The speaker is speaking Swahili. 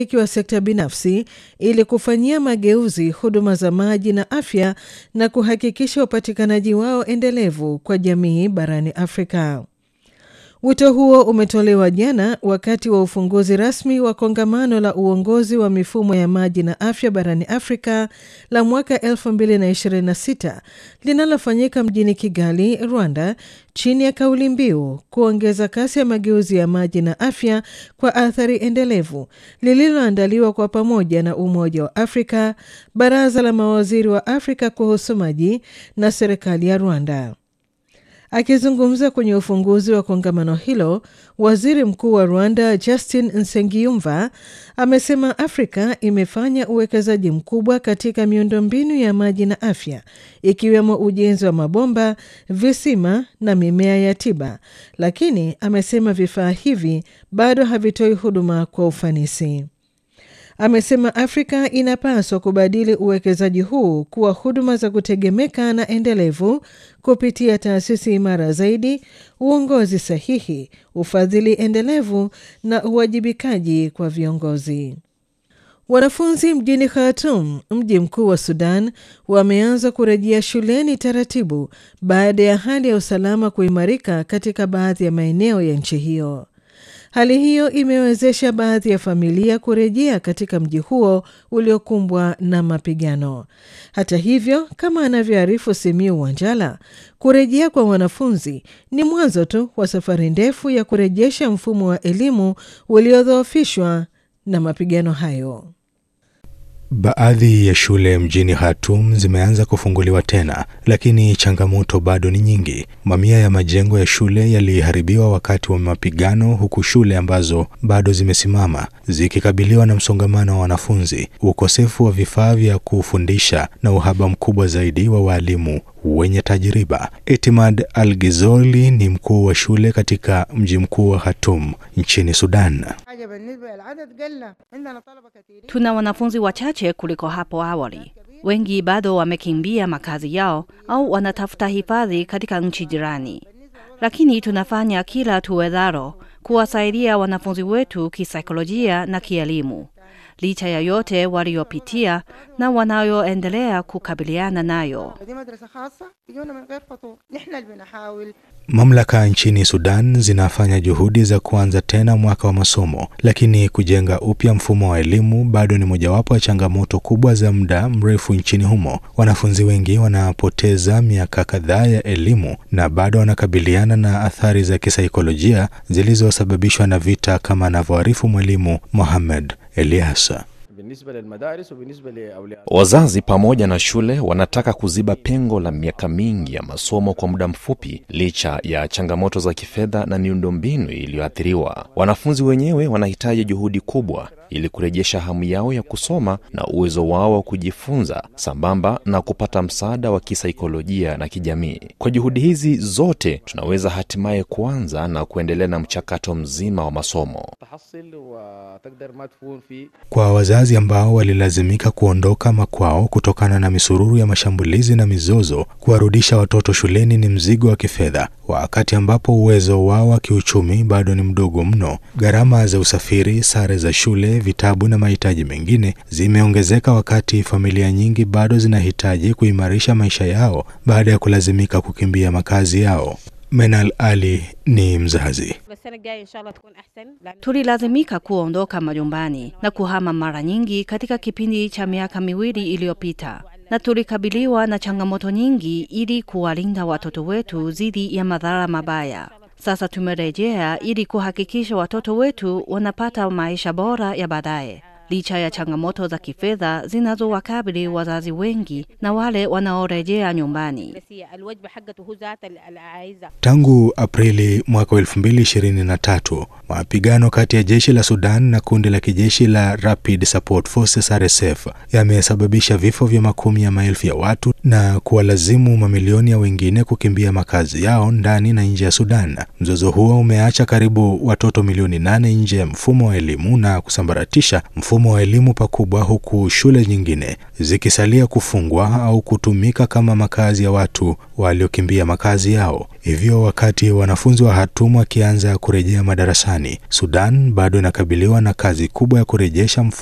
ikiwa sekta binafsi ili kufanyia mageuzi huduma za maji na afya na kuhakikisha upatikanaji wao endelevu kwa jamii barani Afrika. Wito huo umetolewa jana wakati wa ufunguzi rasmi wa kongamano la uongozi wa mifumo ya maji na afya barani Afrika la mwaka 2026 linalofanyika mjini Kigali, Rwanda, chini ya kauli mbiu kuongeza kasi ya mageuzi ya maji na afya kwa athari endelevu, lililoandaliwa kwa pamoja na Umoja wa Afrika, Baraza la Mawaziri wa Afrika kuhusu maji na serikali ya Rwanda. Akizungumza kwenye ufunguzi wa kongamano hilo, waziri mkuu wa Rwanda Justin Nsengiyumva amesema Afrika imefanya uwekezaji mkubwa katika miundombinu ya maji na afya, ikiwemo ujenzi wa mabomba, visima na mimea ya tiba, lakini amesema vifaa hivi bado havitoi huduma kwa ufanisi. Amesema Afrika inapaswa kubadili uwekezaji huu kuwa huduma za kutegemeka na endelevu kupitia taasisi imara zaidi, uongozi sahihi, ufadhili endelevu na uwajibikaji kwa viongozi. Wanafunzi mjini Khartoum, mji mkuu wa Sudan, wameanza kurejea shuleni taratibu baada ya hali ya usalama kuimarika katika baadhi ya maeneo ya nchi hiyo. Hali hiyo imewezesha baadhi ya familia kurejea katika mji huo uliokumbwa na mapigano. Hata hivyo, kama anavyoarifu Simiu Wanjala, kurejea kwa wanafunzi ni mwanzo tu wa safari ndefu ya kurejesha mfumo wa elimu uliodhoofishwa na mapigano hayo. Baadhi ya shule mjini Khartoum zimeanza kufunguliwa tena, lakini changamoto bado ni nyingi. Mamia ya majengo ya shule yaliharibiwa wakati wa mapigano, huku shule ambazo bado zimesimama zikikabiliwa na msongamano wa wanafunzi, ukosefu wa vifaa vya kufundisha na uhaba mkubwa zaidi wa waalimu wenye tajriba. Etimad Al-Gizoli ni mkuu wa shule katika mji mkuu wa Khartoum nchini Sudan. Tuna wanafunzi wachache kuliko hapo awali. Wengi bado wamekimbia makazi yao au wanatafuta hifadhi katika nchi jirani, lakini tunafanya kila tuwezalo kuwasaidia wanafunzi wetu kisaikolojia na kielimu, licha ya yote waliopitia na wanayoendelea kukabiliana nayo. Mamlaka nchini Sudan zinafanya juhudi za kuanza tena mwaka wa masomo, lakini kujenga upya mfumo wa elimu bado ni mojawapo ya changamoto kubwa za muda mrefu nchini humo. Wanafunzi wengi wanapoteza miaka kadhaa ya elimu na bado wanakabiliana na athari za kisaikolojia zilizosababishwa na vita, kama anavyoarifu mwalimu Mohamed Eliasa. Wazazi pamoja na shule wanataka kuziba pengo la miaka mingi ya masomo kwa muda mfupi, licha ya changamoto za kifedha na miundombinu iliyoathiriwa. Wanafunzi wenyewe wanahitaji juhudi kubwa ili kurejesha hamu yao ya kusoma na uwezo wao wa kujifunza, sambamba na kupata msaada wa kisaikolojia na kijamii. Kwa juhudi hizi zote, tunaweza hatimaye kuanza na kuendelea na mchakato mzima wa masomo. Kwa wazazi ambao walilazimika kuondoka makwao kutokana na misururu ya mashambulizi na mizozo, kuwarudisha watoto shuleni ni mzigo wa kifedha, wakati ambapo uwezo wao wa kiuchumi bado ni mdogo mno. Gharama za usafiri, sare za shule, vitabu na mahitaji mengine zimeongezeka, wakati familia nyingi bado zinahitaji kuimarisha maisha yao baada ya kulazimika kukimbia makazi yao. Menal Ali ni mzazi. Tulilazimika kuondoka majumbani na kuhama mara nyingi katika kipindi cha miaka miwili iliyopita, na tulikabiliwa na changamoto nyingi ili kuwalinda watoto wetu dhidi ya madhara mabaya. Sasa tumerejea ili kuhakikisha watoto wetu wanapata maisha bora ya baadaye, licha ya changamoto za kifedha zinazowakabili wazazi wengi na wale wanaorejea nyumbani. Tangu Aprili mwaka 2023 mapigano kati ya jeshi la Sudan na kundi la kijeshi la Rapid Support Forces RSF yamesababisha vifo vya makumi ya maelfu ya watu na kuwalazimu mamilioni ya wengine kukimbia makazi yao ndani na nje ya Sudan. Mzozo huo umeacha karibu watoto milioni nane nje ya mfumo wa elimu na kusambaratisha mfumo mfumo wa elimu pakubwa, huku shule nyingine zikisalia kufungwa au kutumika kama makazi ya watu waliokimbia makazi yao. Hivyo, wakati wanafunzi wa Khartoum wakianza kurejea madarasani, Sudan bado inakabiliwa na kazi kubwa ya kurejesha